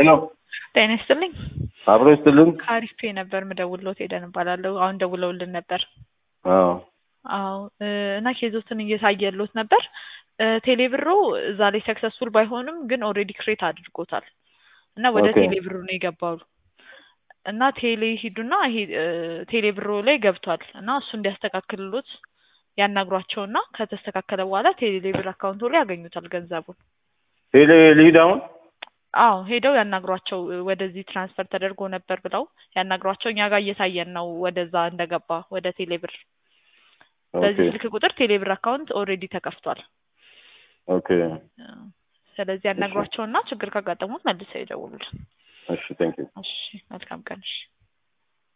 ሄሎ ጤና ይስጥልኝ። አብሮ ይስጥልን። ከአሪፍ ፔ ነበር ምደውልሎት ሄደን እባላለሁ። አሁን ደውለውልን ነበር። አዎ አዎ እ እና ኬዞትን እየታየሎት ነበር። እ ቴሌብሮ እዛ ላይ ሰክሰስፉል ባይሆንም ግን ኦልሬዲ ክሬት አድርጎታል እና ወደ ኦኬ። ቴሌብሩ ነው የገባው እና ቴሌ ሂዱና ይሄ እ ቴሌብሮ ላይ ገብቷል እና እሱ እንዲያስተካክልሎት ያናግሯቸውና ከተስተካከለ በኋላ ቴሌብር አካውንቶ ላይ ያገኙታል ገንዘቡን። ቴሌ ልሂድ አሁን? አዎ ሄደው ያናግሯቸው እ ወደዚህ ትራንስፈር ተደርጎ ነበር ብለው ያናግሯቸው። እኛ ጋር እየታየን ነው ወደዛ እንደገባ ወደ ቴሌብር። በዚህ ኦኬ ስልክ ቁጥር ቴሌብር አካውንት ኦልሬዲ ተከፍቷል። ኦኬ እ ስለዚህ ያናግሯቸውና ችግር ካጋጠሙት መልሰው ይደውሉልን። እሺ ቴንክ ዩ እሺ መልካም ቀን። እሺ